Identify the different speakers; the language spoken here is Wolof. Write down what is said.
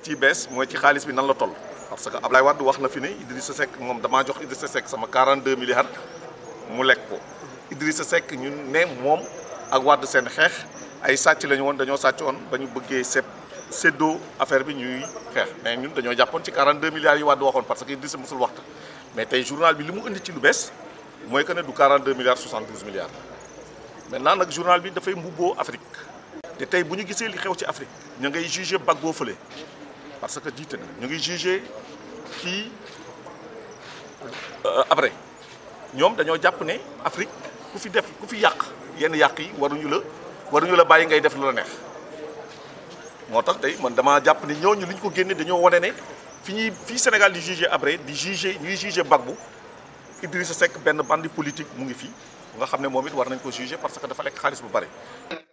Speaker 1: ciy bees mooy ci xaalis bi nan la toll parce que Ablaye Wade wax na fi ne Idrissa Seck moom damaa jox Idrissa Seck sama 42 milliards mu lekk ko Idrissa Seck ñun ne moom ak Wade seen xeex ay sàcc lañu woon dañoo sàcc woon ba ñu bëggee sepp séddoo affaire bi ñuy xeex mais ñun dañoo jàppoon ci 42 milliards yi Wade waxoon parce que Idrissa mosul waxta mais tey journal bi li mu indi ci lu bees mooy que ne du 42 milliards 72 milliards maintenant nag journal bi dafay mbubboo Afrique te tey bu ñu gisee li xew ci Afrique ñu ngay jugé Gbagbo fële parce que jiite na ñu ngi jugé kii après ñoom dañoo jàpp ne Afrique ku fi def ku fi yàq yenn yàq yi waruñu la waruñu la bàyyi ngay def lu la neex moo tax tey man damaa jàpp ne ñooñu li ñu ko génne dañoo wane ne fi ñuy fii Sénégal di jugé après di jugé ñuy jugé Gbagbo Idrissa Seck benn bandi politique mu ngi fi nga xam ne moom it war nañ ko jugé parce que dafa lekk xaalis bu bare.